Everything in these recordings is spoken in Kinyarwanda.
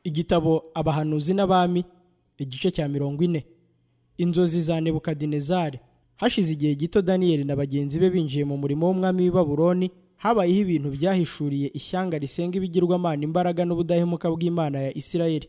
igitabo abahanuzi n'abami igice cya mirongo ine inzozi za nebukadinezari hashize igihe gito daniyeli na bagenzi be binjiye mu murimo w'umwami w'i baburoni habayeho ibintu byahishuriye ishyanga risenga ibigirwamana imbaraga n'ubudahemuka bw'imana ya isirayeli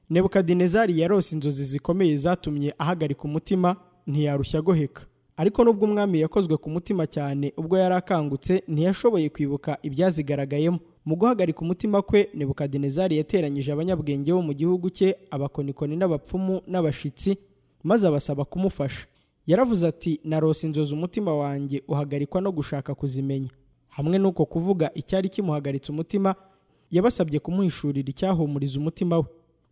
nebukadinezari yarose inzozi zikomeye zatumye ahagarika umutima ntiyarushya agoheka ariko nubwo umwami yakozwe ku mutima cyane ubwo yari akangutse ntiyashoboye kwibuka ibyazigaragayemo mu guhagarika umutima kwe nebukadinezari yateranyije abanyabwenge bo mu gihugu cye abakonikoni n'abapfumu n'abashitsi maze abasaba kumufasha yaravuze ati narose inzozi umutima wanjye uhagarikwa no gushaka kuzimenya hamwe n'uko kuvuga icyari kimuhagaritse umutima yabasabye kumuhishurira icyahumuriza umutima we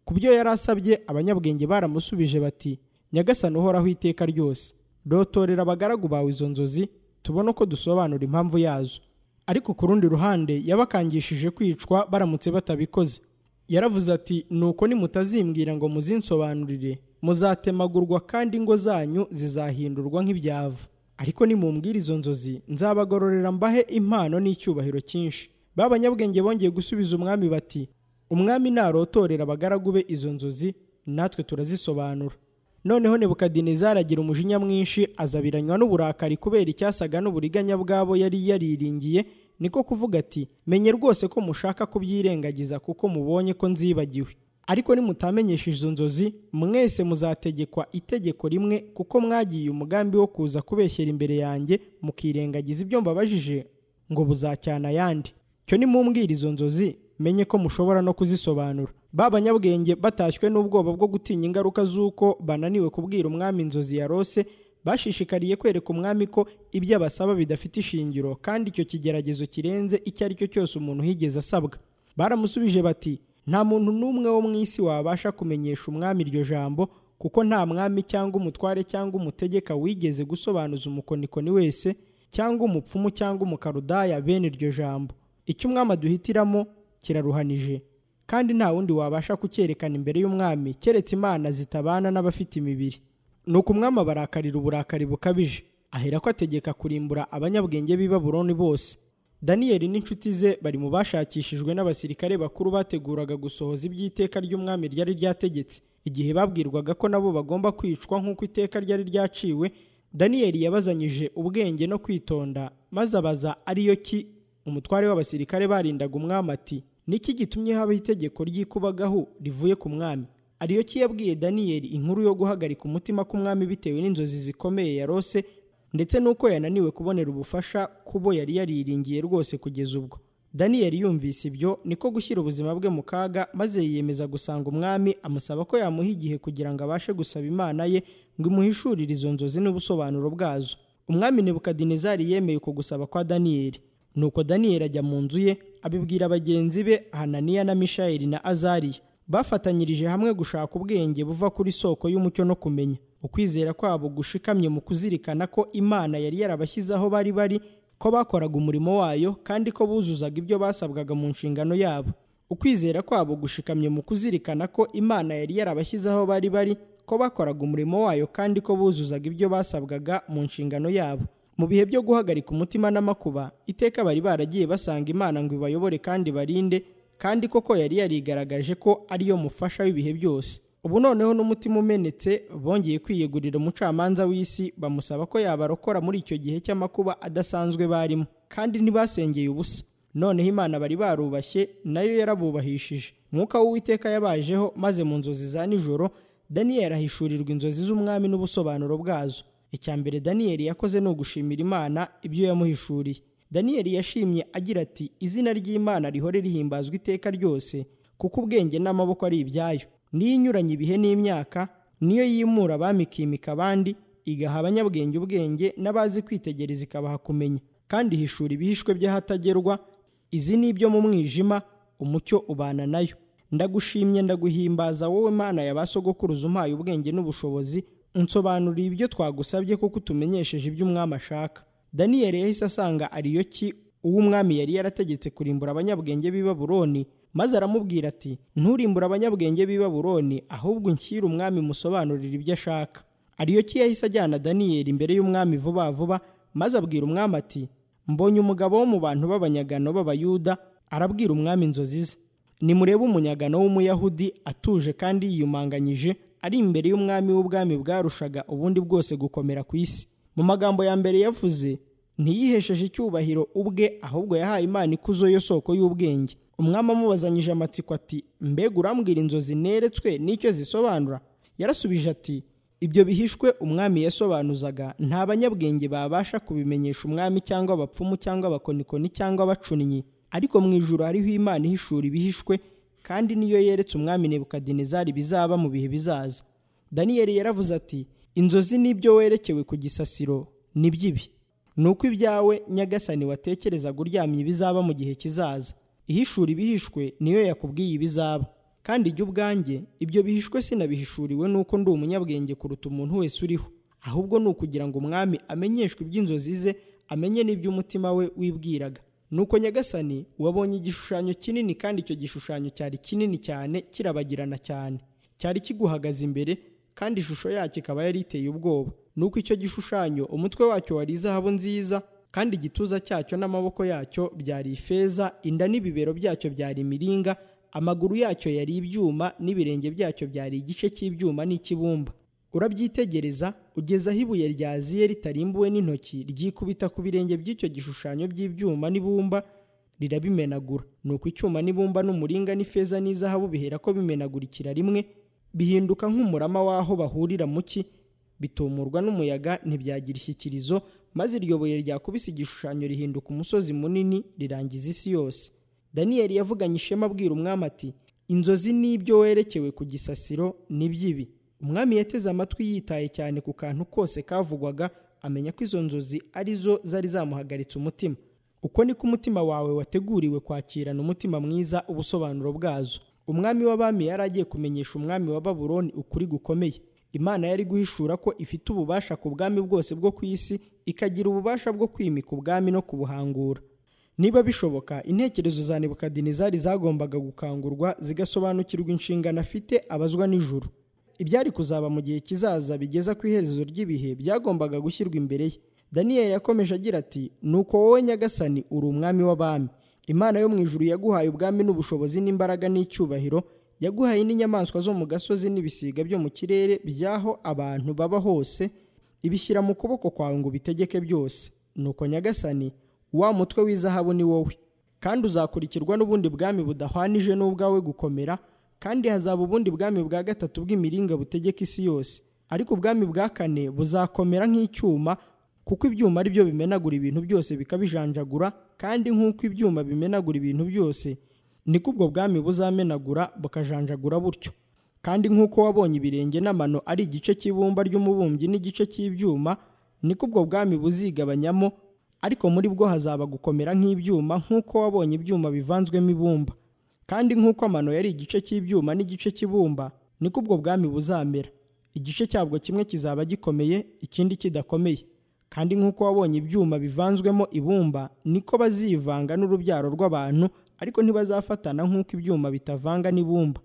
ku byo yari asabye abanyabwenge baramusubije bati nyagasani uhoraho iteka ryose rotorera abagaragu bawe izo nzozi tubone uko dusobanura impamvu yazo ariko ku rundi ruhande yabakangishije kwicwa baramutse batabikoze yaravuze ati nuko nimutazimbwira ngo muzinsobanurire muzatemagurwa kandi ingo zanyu zizahindurwa nk'ibyavu ariko nimumbwira izo nzozi nzabagororera mbahe impano n'icyubahiro cyinshi ba banyabwenge bongeye gusubiza umwami bati umwami narotorera abagaragu be izo nzozi natwe turazisobanura noneho nebukadinezari agira umujinya mwinshi azabiranywa n'uburakari kubera icyasaga n'uburiganya bwabo yari yariringiye niko kuvuga ati menye rwose ko mushaka kubyirengagiza kuko mubonye ko nzibagiwe ariko nimutamenyesha izo nzozi mwese muzategekwa itegeko rimwe kuko mwagiye umugambi wo kuza kubeshyera imbere yanjye mukirengagiza ibyo mbabajije ngo buzacyana ayandi cyo nimumbwira izo nzozi menye ko mushobora no kuzisobanura ba banyabwenge batashywe n'ubwoba bwo gutinya ingaruka z'uko bananiwe kubwira umwami inzozi ya rose bashishikariye kwereka umwami ko ibyo abasaba bidafite ishingiro kandi icyo kigeragezo kirenze icyo ari cyo cyose umuntu higeze asabwa baramusubije bati nta muntu n'umwe wo mu isi wabasha kumenyesha umwami iryo jambo kuko nta mwami cyangwa umutware cyangwa umutegeka wigeze gusobanuza umukonikoni wese cyangwa umupfumu cyangwa umukarudaya bene iryo jambo icyo umwami aduhitiramo kiraruhanije kandi nta wundi wabasha kucyerekana imbere y'umwami keretse imana zitabana n'abafite imibiri ni uko umwami abarakarira uburakari bukabije ahera ko ategeka kurimbura abanyabwenge b'i baburoni bose daniyeli n'inshuti ze bari mu bashakishijwe n'abasirikare bakuru bateguraga gusohoza iby'iteka ry'umwami ryari ryategetse igihe babwirwaga ko nabo bagomba kwicwa nk'uko iteka ryari ryaciwe daniyeli yabazanyije ubwenge no kwitonda maze abaza ariyo ki umutware w'abasirikare barindaga umwami ati niki gitumye habaho itegeko ry'ikubagahu rivuye ku mwami ariyo ki yabwiye daniyeli inkuru yo guhagarika umutima k'umwami bitewe n'inzozi zikomeye yarose ndetse n'uko yananiwe kubonera ubufasha kubo yari yariringiye rwose kugeza ubwo daniyeli yumvise ibyo niko gushyira ubuzima bwe mu kaga maze yiyemeza gusanga umwami amusaba ko yamuha igihe kugira ngo abashe gusaba imana ye ngo imuhishurire izo nzozi n'ubusobanuro bwazo umwami nebukadinezari yemeye uko gusaba kwa daniyeli nuko daniyeli ajya mu nzu ye abibwira bagenzi be hananiya na mishayeli na azariya bafatanyirije hamwe gushaka ubwenge buva kuri soko y'umucyo no kumenya ukwizera kwabo gushikamye mu kuzirikana ko imana yari yarabashyize aho bari bari ko bakoraga umurimo wayo kandi ko buzuzaga ibyo basabwaga mu nshingano yabo ukwizera kwabo gushikamye mu kuzirikana ko imana yari yarabashyize aho bari bari ko bakoraga umurimo wayo kandi ko buzuzaga ibyo basabwaga mu nshingano yabo mu bihe byo guhagarika umutima n'amakuba iteka bari baragiye basanga imana ngo ibayobore kandi barinde kandi koko yari yarigaragaje ko ariyo mufasha w'ibihe byose ubu noneho n'umutima umenetse bongeye kwiyegurira umucamanza w'isi bamusaba ko yabarokora muri icyo gihe cy'amakuba adasanzwe barimo kandi ntibasengeye ubusa noneho imana bari barubashye nayo yarabubahishije mwuka w'uwiteka yabajeho maze mu nzozi za nijoro daniyeli ahishurirwa inzozi z'umwami n'ubusobanuro bwazo icya mbere daniyeli yakoze ni ugushimira imana ibyo yamuhishuriye daniyeli yashimye agira ati izina ry'imana rihore rihimbazwa iteka ryose kuko ubwenge n'amaboko ari ibyayo niyo inyuranye ibihe n'imyaka niyo yimura abami ikimika abandi igaha abanyabwenge ubwenge n'abazi kwitegereza ikabaha kumenya kandi ihishura ibihishwe by'ahatagerwa izi ni ibyo mu mwijima umucyo ubana nayo ndagushimye ndaguhimbaza wowe mana ya ba sogokuruza umpaye ubwenge n'ubushobozi unsobanurira ibyo twagusabye kuko utumenyesheje ibyo umwami ashaka daniyeli yahise asanga ariyo ki uwo umwami yari yarategetse kurimbura abanyabwenge b'i baburoni maze aramubwira ati nturimbure abanyabwenge b'i baburoni ahubwo unshyire umwami musobanurira ibyo ashaka ariyo ki yahise ajyana daniyeli imbere y'umwami vuba vuba maze abwira umwami ati mbonye umugabo wo mu bantu b'abanyagano b'abayuda arabwira umwami inzozi ze nimurebe umunyagano w'umuyahudi atuje kandi yiyumanganyije ari imbere y'umwami w'ubwami bwarushaga ubundi bwose gukomera ku isi mu magambo ya mbere yavuze ntiyihesheje icyubahiro ubwe ahubwo yahaye imana ikuzo yo soko y'ubwenge umwami amubazanyije amatsiko ati mbega urambwira inzozi neretswe n'icyo zisobanura yarasubije ati ibyo bihishwe umwami yasobanuzaga nta banyabwenge babasha kubimenyesha umwami cyangwa abapfumu cyangwa abakonikoni cyangwa abacunnyi ariko mu ijoro hariho imana ihishura ibihishwe kandi niyo yeretse umwami nebukadinezari bizaba mu bihe bizaza daniyeli yaravuze ati inzozi n'ibyo werekewe ku gisasiro ni by'ibi ni uko ibyawe nyagasani watekerezaga uryamye ibizaba mu gihe kizaza ihishura ibihishwe niyo yakubwiye ibizaba kandi ijya ubwanjye ibyo bihishwe sinabihishuriwe nuko ndi umunyabwenge kuruta umuntu wese uriho ahubwo ni ukugira ngo umwami amenyeshwe iby'inzozi ze amenye n'iby'umutima we wibwiraga nuko nyagasani wabonye igishushanyo kinini kandi icyo gishushanyo cyari kinini cyane kirabagirana cyane cyari kiguhagaze imbere kandi ishusho yacyo ikaba yari iteye ubwoba nuko icyo gishushanyo umutwe wacyo wari izahabu nziza kandi igituza cyacyo n'amaboko yacyo byari ifeza inda n'ibibero byacyo byari imiringa amaguru yacyo yari ibyuma n'ibirenge byacyo byari igice cy'ibyuma n'icy'ibumba urabyitegereza ugeza aho ibuye ryaziye ritarimbuwe n'intoki ryikubita ku birenge by'icyo gishushanyo by'ibyuma n'ibumba rirabimenagura nuko icyuma n'ibumba n'umuringa n'ifeza n'izahabu bihera ko bimenagurikira rimwe bihinduka nk'umurama w'aho bahurira mu cyi bitumurwa n'umuyaga ntibyagira ishyikirizo maze iryo buye ryakubise igishushanyo rihinduka umusozi munini rirangiza isi yose daniyeli yavuganye ishema abwira umwami ati inzozi n'ibyo werekewe ku gisasiro ni by'ibi umwami yateze amatwi yitaye cyane ku kantu kose kavugwaga amenya ko izo nzozi ari zo zari zamuhagaritse umutima uko niko umutima wawe wateguriwe kwakirana umutima mwiza ubusobanuro bwazo umwami w'abami yari agiye kumenyesha umwami wa babuloni ukuri gukomeye imana yari guhishura ko ifite ububasha ku bwami bwose bwo ku isi ikagira ububasha bwo kwimika ubwami no kubuhangura niba bishoboka intekerezo za nebukadinezari zagombaga gukangurwa zigasobanukirwa inshingano afite abazwa n'ijuru ibyari kuzaba mu gihe kizaza bigeza ku iherezo ry'ibihe byagombaga gushyirwa imbere ye daniyeli yakomeje agira ati nuko wowe nyagasani uri umwami w'abami imana yo mu ijuru yaguhaye ubwami n'ubushobozi n'imbaraga n'icyubahiro yaguhaye n'inyamaswa zo mu gasozi n'ibisiga byo mu kirere by'aho abantu baba hose ibishyira mu kuboko kwawe ngo bitegeke byose nuko nyagasani wa mutwe w'izahabu ni wowe kandi uzakurikirwa n'ubundi bwami budahwanije n'ubwawe gukomera kandi hazaba ubundi bwami bwa gatatu bw'imiringa butegeka isi yose ariko ubwami bwa kane buzakomera nk'icyuma kuko ibyuma ari byo bimenagura ibintu byose bikabijanjagura kandi nk'uko ibyuma bimenagura ibintu byose niko ubwo bwami buzamenagura bukajanjagura butyo kandi nk'uko wabonye ibirenge n'amano ari igice cy'ibumba ry'umubumbyi n'igice cy'ibyuma niko ubwo bwami buzigabanyamo ariko muri bwo hazaba gukomera nk'ibyuma nk'uko wabonye ibyuma bivanzwemo ibumba kandi nk'uko amano yari igice cy'ibyuma n'igice cy'ibumba niko ubwo bwami buzamera igice cyabwo kimwe kizaba gikomeye ikindi kidakomeye kandi nk'uko wabonye ibyuma bivanzwemo ibumba niko bazivanga n'urubyaro rw'abantu ariko ntibazafatana nk'uko ibyuma bitavanga n'ibumba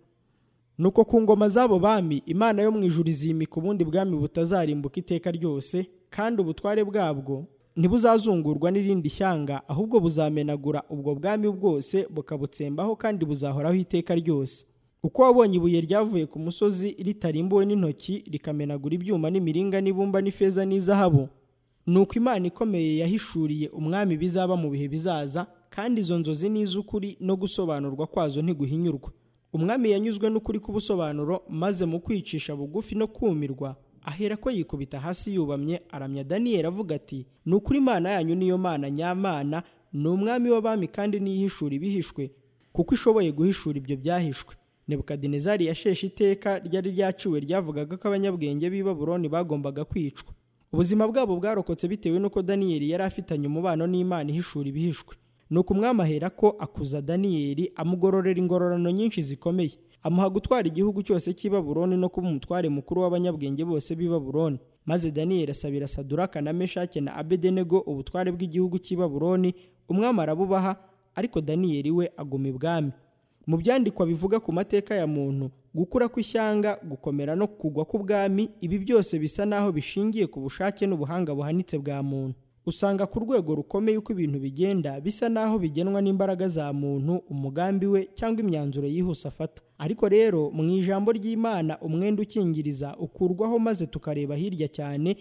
nuko ku ngoma z'abo bami imana yo mu ijuru izimika ubundi bwami butazarimbuka iteka ryose kandi ubutware bwabwo ntibuzazungurwa n'irindi shyanga ahubwo buzamenagura ubwo bwami bwose bukabutsembaho kandi buzahoraho iteka ryose uko wabonye ibuye ryavuye ku musozi ritarimbuwe n'intoki rikamenagura ibyuma n'imiringa n'ibumba n'ifeza n'izahabu ni uko imana ikomeye yahishuriye umwami bizaba mu bihe bizaza kandi izo nzozi n'iz'ukuri no gusobanurwa kwazo ntiguhinyurwa umwami yanyuzwe n'ukuri k'ubusobanuro maze mu kwicisha bugufi no kumirwa ahera ko yikubita hasi yubamye aramya daniyeli avuga ati ni ukuri imana yanyu niyo mana nyamana ni umwami w'abami kandi n'iyihishura ibihishwe kuko ishoboye guhishura ibyo byahishwe nebukadinezari yasheshe iteka ryari ryaciwe ryavugaga ko abanyabwenge b'i baburoni bagombaga kwicwa ubuzima bwabo bwarokotse bitewe n'uko daniyeli yari afitanye umubano n'imana ihishura ibihishwe ni uko umwami ahera ko akuza daniyeli amugororera ingororano nyinshi zikomeye amuha gutwara igihugu cyose cy'i baburoni no kuba umutware mukuru w'abanyabwenge bose b'i baburoni maze daniyeli asabira saduraka na meshake na abedenego ubutware bw'igihugu cy'i baburoni umwami arabubaha ariko daniyeli we aguma ibwami mu byandikwa bivuga ku mateka ya muntu gukura kw'ishyanga gukomera no kugwa k'ubwami ibi byose bisa n'aho bishingiye ku bushake n'ubuhanga buhanitse bwa muntu usanga ku rwego rukomeye uko ibintu bigenda bisa naho bigenwa n'imbaraga za muntu umugambi we cyangwa imyanzuro yihuse afata ariko rero mu ijambo ry'imana umwenda ukingiriza ukurwaho maze tukareba hirya cyane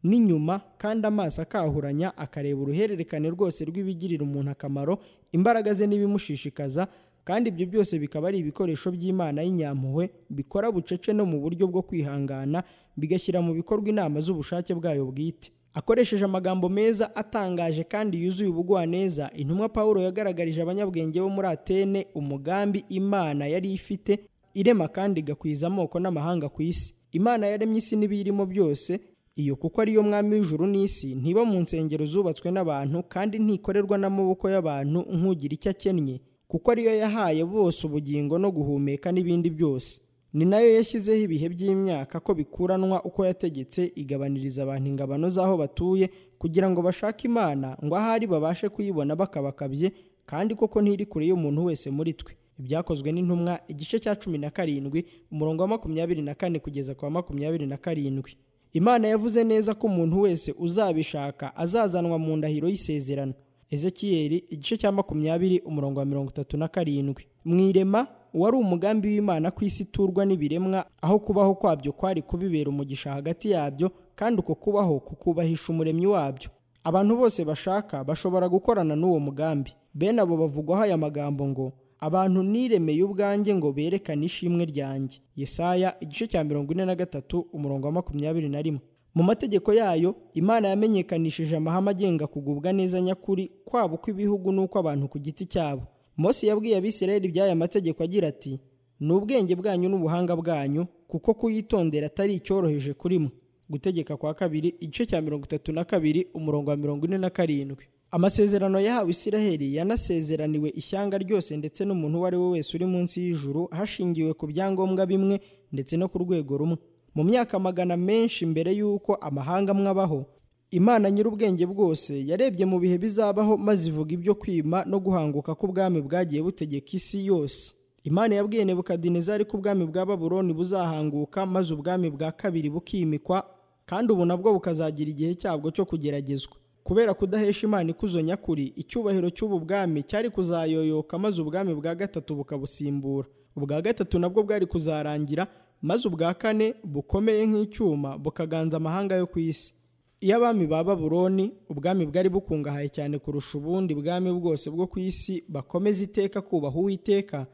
n'inyuma kandi amaso akahuranya akareba uruhererekane rwose rw'ibigirira umuntu akamaro imbaraga ze n'ibimushishikaza kandi ibyo byose bikaba ari ibikoresho by'imana y'inyampuhwe bikora bucece no mu buryo bwo kwihangana bigashyira mu bikorwa inama z'ubushake bwayo bwite akoresheje amagambo meza atangaje kandi yuzuye ubugwaneza intumwa paul yagaragarije abanyabwenge bo muri atene umugambi imana yari ifite irema kandi igakwiza amoko n'amahanga ku isi imana yaremye isi n'ibiyirimo byose iyo kuko ariyo mwami w'ijuru n'isi ntiba mu nsengero zubatswe n'abantu kandi ntikorerwa n'amaboko y'abantu nk'ugira icyo akennye kuko ariyo yahaye bose ubugingo no guhumeka n'ibindi byose ni nayo yashyizeho ibihe by'imyaka ko bikuranwa uko yategetse igabaniriza abantu ingabano z'aho batuye kugira ngo bashake imana ngo ahari babashe kuyibona bakabakabye kandi koko ntiri kure y'umuntu wese muri twe ibyakozwe n'intumwa igice cya cumi na karindwi umurongo wa makumyabiri na kane kugeza ku wa makumyabiri na karindwi imana yavuze neza ko umuntu wese uzabishaka azazanwa mu ndahiro y'isezerano ezekiyeli igice cya makumyabiri umurongo wa mirongo itatu na karindwi mu irema wari umugambi w'imana ku isi iturwa n'ibiremwa aho kubaho kwabyo kwari kubibera umugisha hagati yabyo kandi uko kubaho kukubahisha umuremyi wabyo abantu bose bashaka bashobora gukorana n'uwo mugambi bene abo bavugwaho aya magambo ngo abantu niremeye ubwanjye ngo berekane ishimwe ryanjye yesaya igice cya mirongo ine na gatatu umurongo wa makumyabiri na rimwe mu mategeko yayo imana yamenyekanishije amahame agenga kugubwa neza nyakuri kwabo kw'ibihugu n'uko abantu ku giti cyabo Mose yabwiye abisirayeli iby'aya mategeko agira ati ni ubwenge bwanyu n'ubuhanga bwanyu kuko kuyitondera atari icyoroheje kuri mwe gutegeka kwa kabiri igice cya mirongo itatu na kabiri umurongo wa mirongo ine na karindwi amasezerano yahawe isiraheli yanasezeraniwe ishyanga ryose ndetse n'umuntu uwo ari we wese uri munsi y'ijuru hashingiwe ku byangombwa bimwe ndetse no ku rwego rumwe mu myaka magana menshi mbere y'uko amahanga mwabaho imana nyir'ubwenge bwose yarebye mu bihe bizabaho maze ivuga ibyo kwima no guhanguka k'ubwami bwagiye butegeka isi yose imana yabwiye nebukadinezari ko ubwami bwa baburoni buzahanguka maze ubwami bwa kabiri bukimikwa kandi ubu nabwo bukazagira igihe cyabwo cyo kugeragezwa kubera kudahesha imana ikuzo nyakuri icyubahiro cy'ubu bwami cyari kuzayoyoka maze ubwami bwa gatatu bukabusimbura ubwa gatatu nabwo bwari kuzarangira maze ubwa kane bukomeye nk'icyuma bukaganza amahanga yo ku isi iyo abami ba baburoni ubwami bwari bukungahaye cyane kurusha ubundi bwami bwose bwo ku isi bakomeza iteka kubaha uwiteka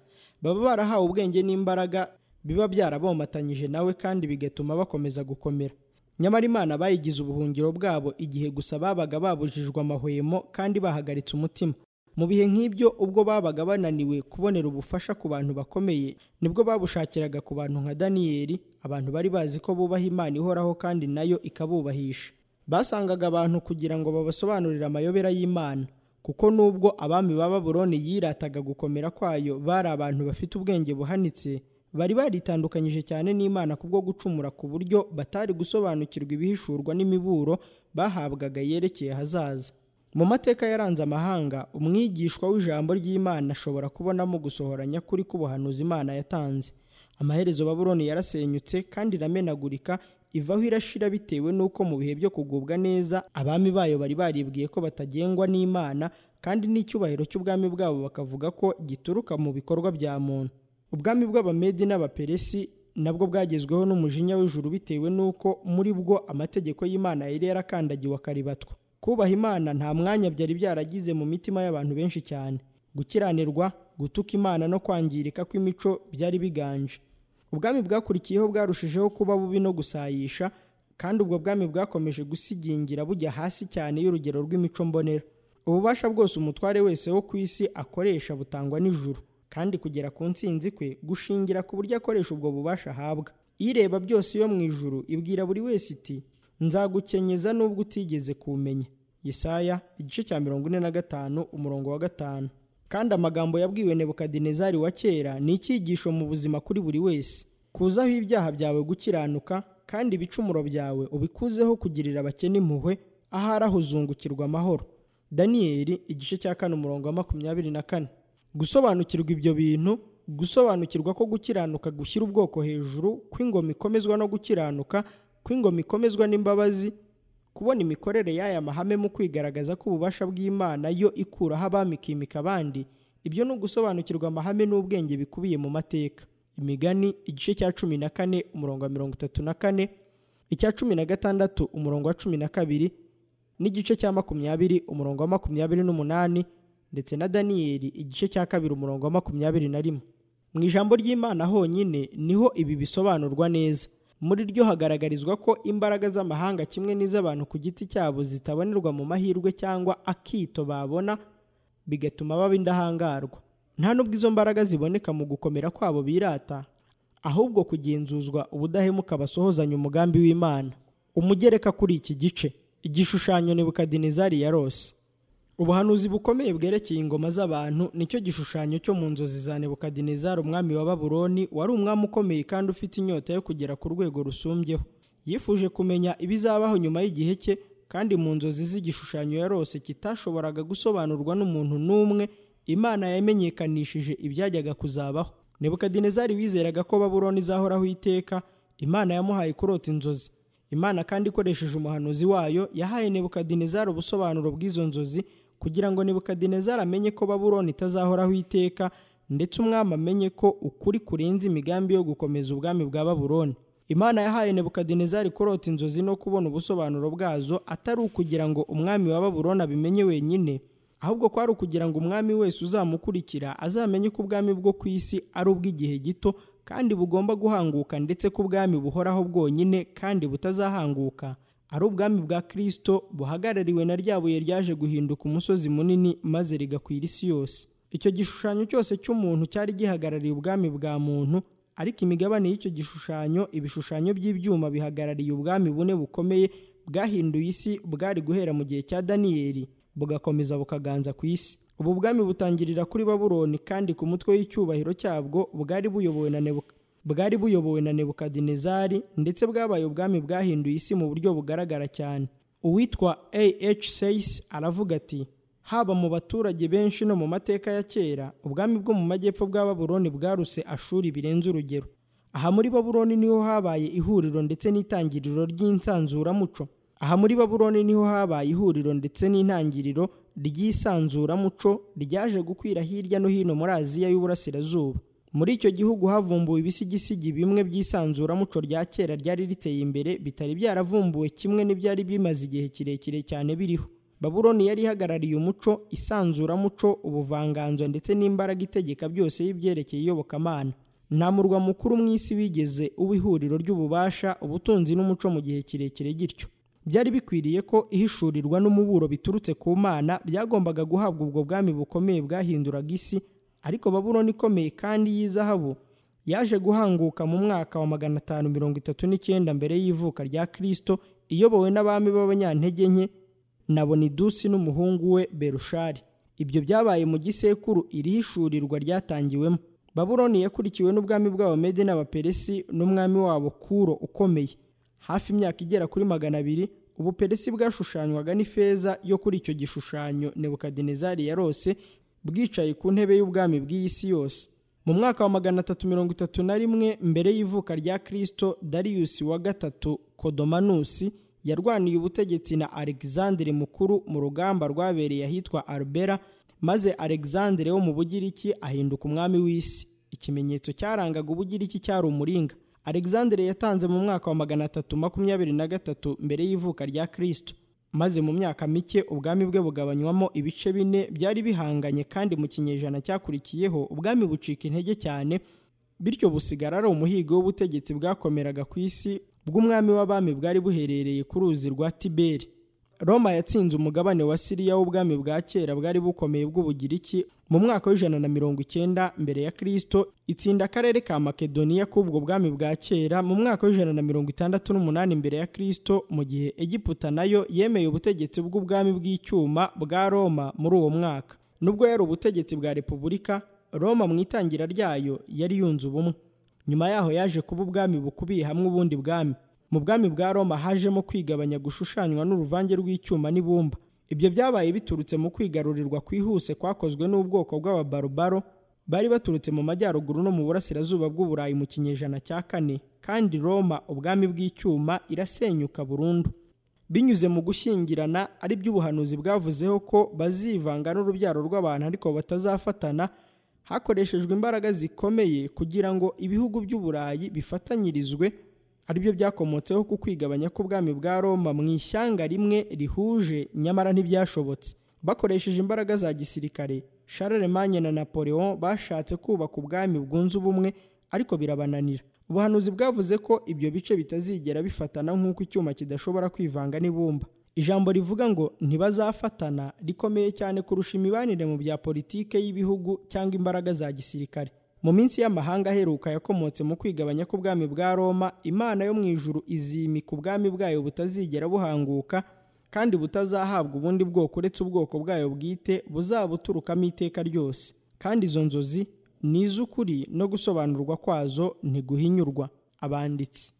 baba barahawe ubwenge n'imbaraga biba byarabomatanyije nawe kandi bigatuma bakomeza gukomera nyamara imana bayigize ubuhungiro bwabo igihe gusa babaga babujijwe amahwemo kandi bahagaritse umutima mu bihe nk'ibyo ubwo babaga bananiwe kubonera ubufasha ku bantu bakomeye nibwo babushakiraga ku bantu nka daniyeli abantu bari bazi ko bubaha imana ihoraho kandi nayo ikabubahisha basangaga abantu kugira ngo babasobanurire amayobera y'imana kuko nubwo abami ba baburoni yirataga gukomera kwayo bari abantu bafite ubwenge buhanitse bari baritandukanyije cyane n'imana kubwo gucumura ku buryo batari gusobanukirwa ibihishurwa n'imiburo bahabwaga yerekeye hazaza mu mateka yaranze amahanga umwigishwa w'ijambo ry'imana ashobora kubonamo gusohora nyakuri k'ubuhanuzi imana yatanze amaherezo baburoni yarasenyutse kandi iramenagurika ivaho irashira bitewe n'uko mu bihe byo kugubwa neza abami bayo bari baribwiye ko batagengwa n'imana kandi n'icyubahiro cy'ubwami bwabo bakavuga ko gituruka mu bikorwa bya muntu ubwami bw'abamedi n'abaperesi nabwo bwagezweho n'umujinya w'ijuru bitewe n'uko muri bwo amategeko y'imana yari yarakandagiwe akaribatwa kubaha imana nta mwanya byari byaragize mu mitima y'abantu benshi cyane gukiranirwa gutuka imana no kwangirika kw'imico byari biganje ubwami bwakurikiyeho bwarushijeho kuba bubi no gusayisha kandi ubwo bwami bwakomeje gusigingira bujya hasi cyane y'urugero rw'imico mbonera ububasha bwose umutware wese wo ku isi akoresha butangwa n'ijuru kandi kugera ku nsinzi kwe gushingira ku buryo akoresha ubwo bubasha ahabwa ireba byose yo mu ijuru ibwira buri wese iti nzagukenyeza nubwo utigeze kumenya Yesaya igice cya mirongo ine na gatanu umurongo wa gatanu kandi amagambo yabwiwe nebukadinezari wa kera ni icyigisho mu buzima kuri buri wese kuzaho ibyaha byawe gukiranuka kandi ibicumuro byawe ubikuzeho kugirira abakene impuhwe ahari ahuzungukirwa amahoro daniyeli igice cya kane umurongo wa makumyabiri na kane gusobanukirwa ibyo bintu gusobanukirwa ko gukiranuka gushyira ubwoko hejuru kw'ingoma ikomezwa no gukiranuka kw'ingoma ikomezwa n'imbabazi kubona imikorere y'aya mahame mu kwigaragaza ko ububasha bw'imana yo ikuraho abami ikimika abandi ibyo ni ugusobanukirwa amahame n'ubwenge bikubiye mu mateka imigani igice cya cumi na kane umurongo wa mirongo itatu na kane icya cumi na gatandatu umurongo wa cumi na kabiri n'igice cya makumyabiri umurongo wa makumyabiri n'umunani ndetse na daniyeli igice cya kabiri umurongo wa makumyabiri na rimwe mu ijambo ry'imana honyine niho ibi bisobanurwa neza muri ryo hagaragarizwa ko imbaraga z'amahanga kimwe n'iz'abantu ku giti cyabo zitabonerwa mu mahirwe cyangwa akito babona bigatuma baba indahangarwa nta n'ubwo izo mbaraga ziboneka mu gukomera kwabo birata ahubwo kugenzuzwa ubudahemuka basohozanya umugambi w'imana umugereka kuri iki gice igishushanyo nebukadinezari ya rose ubuhanuzi bukomeye bwerekeye ingoma z'abantu nicyo gishushanyo cyo mu nzozi za nebukadinezari umwami wa babuloni wari umwami ukomeye kandi ufite inyota yo kugera ku rwego rusumbyeho yifuje kumenya ibizabaho nyuma y'igihe cye kandi mu nzozi z'igishushanyo ya rose kitashoboraga gusobanurwa n'umuntu n'umwe imana yamenyekanishije ibyajyaga kuzabaho nebukadinezari wizeraga ko babuloni izahoraho iteka imana yamuhaye kurota inzozi imana kandi ikoresheje umuhanuzi wayo yahaye nebukadinezari ubusobanuro bw'izo nzozi kugira ngo nebukadinezari amenye ko babuloni itazahoraho iteka ndetse umwami amenye ko ukuri kurenze imigambi yo gukomeza ubwami bwa babuloni imana yahaye nebukadinezari kurota inzozi no kubona ubusobanuro bwazo atari ukugira ngo umwami wa babuloni abimenye wenyine ahubwo kwari ukugira ngo umwami wese uzamukurikira azamenye ko ubwami bwo ku isi ari ubw'igihe gito kandi bugomba guhanguka ndetse ko ubwami buhoraho bwonyine kandi butazahanguka ari ubwami bwa kirisito buhagarariwe na rya buye ryaje guhinduka umusozi munini maze rigakwira isi yose icyo gishushanyo cyose cy'umuntu cyari gihagarariye ubwami bwa muntu ariko imigabane y'icyo gishushanyo ibishushanyo by'ibyuma bihagarariye ubwami bune bukomeye bwahinduye isi bwari guhera mu gihe cya daniyeli bugakomeza bukaganza ku isi ubu bwami butangirira kuri babuloni kandi ku mutwe w'icyubahiro cyabwo bwari buyobowe na nebuka bwari buyobowe na nebukadinezari ndetse bwabaye ubwami bwahinduye isi mu buryo bugaragara cyane uwitwa ah seis aravuga ati haba mu baturage benshi no mu mateka ya kera ubwami bwo mu majyepfo bwa babuloni bwaruse ashuri birenze urugero aha muri babuloni niho habaye ihuriro ndetse n'itangiriro ry'insanzuramuco aha muri babuloni niho habaye ihuriro ndetse n'intangiriro ry'isanzuramuco ryaje gukwira hirya no hino muri aziya y'uburasirazuba muri icyo gihugu havumbuwe ibisigisigi bimwe by'isanzuramuco rya kera ryari riteye imbere bitari byaravumbuwe kimwe n'ibyari bimaze igihe kirekire cyane biriho babuloni yari ihagarariye umuco isanzuramuco ubuvanganzo ndetse n'imbaraga itegeka byose y'ibyerekeye iyobokamana nta murwa mukuru mu isi wigeze uba ihuriro ry'ububasha ubutunzi n'umuco mu gihe kirekire gityo byari bikwiriye ko ihishurirwa n'umuburo biturutse ku mana byagombaga guhabwa ubwo bwami bukomeye bwahinduraga isi ariko babuloni ikomeye kandi y'izahabu yaje guhanguka mu mwaka wa magana atanu mirongo itatu n'icyenda mbere y'ivuka rya kirisito iyobowe n'abami b'abanyantege nke na bonidusi n'umuhungu we berushari ibyo byabaye mu gisekuru iri hishurirwa ryatangiwemo babuloni yakurikiwe n'ubwami bw'abamede n'abaperesi n'umwami wabo kuro ukomeye hafi imyaka igera kuri magana abiri ubuperesi bwashushanywaga n'ifeza yo kuri icyo gishushanyo nebukadinezari ya rose bwicaye ku ntebe y'ubwami bw'iyi si yose mu mwaka wa magana atatu mirongo itatu na rimwe mbere y'ivuka rya kirisito dariyusi wa gatatu kodomanusi yarwaniye ubutegetsi na alexandre mukuru mu rugamba rwabereye ahitwa arbera maze alexandre wo mu bugiriki ahinduka umwami w'isi ikimenyetso cyarangaga ubugiriki cyari umuringa alexandre yatanze mu mwaka wa magana atatu makumyabiri na gatatu mbere y'ivuka rya kirisito maze mu myaka mike ubwami bwe bugabanywamo ibice bine byari bihanganye kandi mu kinyejana cyakurikiyeho ubwami bucika intege cyane bityo busigara ari umuhigo w'ubutegetsi bwakomeraga ku isi bw'umwami w'abami bwari buherereye ku ruzi rwa tiberi roma yatsinze umugabane wa siriya w'ubwami bwa kera bwari bukomeye bw'ubugiriki mu mwaka w'ijana na mirongo icyenda mbere ya kirisito itsinda akarere ka makedoniya k'ubwo bwami bwa kera mu mwaka w'ijana na mirongo itandatu n'umunani mbere ya kirisito mu gihe egiputa nayo yemeye ubutegetsi bw'ubwami bw'icyuma bwa roma muri uwo mwaka nubwo yari ubutegetsi bwa repubulika roma mu itangira ryayo yari yunze ubumwe nyuma yaho yaje kuba ubwami bukubiye hamwe ubundi bwami mu bwami bwa roma hajemo kwigabanya gushushanywa n'uruvange rw'icyuma n'ibumba ibyo byabaye biturutse mu kwigarurirwa kwihuse kwakozwe n'ubwoko bw'ababarubaro bari baturutse mu majyaruguru no mu burasirazuba bw'uburayi mu kinyejana cya kane kandi roma ubwami bw'icyuma irasenyuka burundu binyuze mu gushyingirana ari byo ubuhanuzi bwavuzeho ko bazivanga n'urubyaro rw'abantu ariko batazafatana hakoreshejwe imbaraga zikomeye kugira ngo ibihugu by'uburayi bifatanyirizwe ari byo byakomotseho ku kwigabanya k'ubwami bwa roma mu ishyanga rimwe rihuje nyamara ntibyashobotse bakoresheje imbaraga za gisirikare Charlemagne na napoleon bashatse kubaka ubwami bwunze ubumwe ariko birabananira ubuhanuzi bwavuze ko ibyo bice bitazigera bifatana nk'uko icyuma kidashobora kwivanga n'ibumba ijambo rivuga ngo ntibazafatana rikomeye cyane kurusha imibanire mu bya politike y'ibihugu cyangwa imbaraga za gisirikare mu minsi y'amahanga aheruka yakomotse mu kwigabanya k'ubwami bwa roma imana yo mu ijuru izimika ubwami bwayo butazigera buhanguka kandi butazahabwa ubundi bwoko uretse ubwoko bwayo bwite buzabuturukamo iteka ryose kandi izo nzozi ni iz'ukuri no gusobanurwa kwazo ntiguhinyurwa abanditsi